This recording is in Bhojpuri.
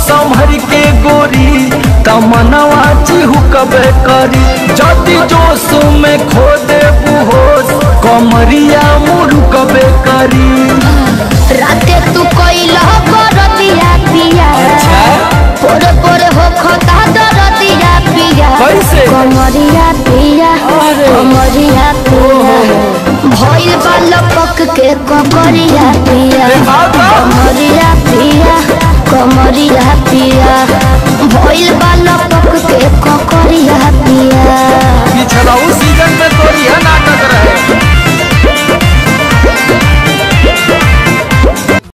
संभर के गोरी तमनवा चिहुकबे करी जदि जोश में खो दे होश कमरिया मुरुकबे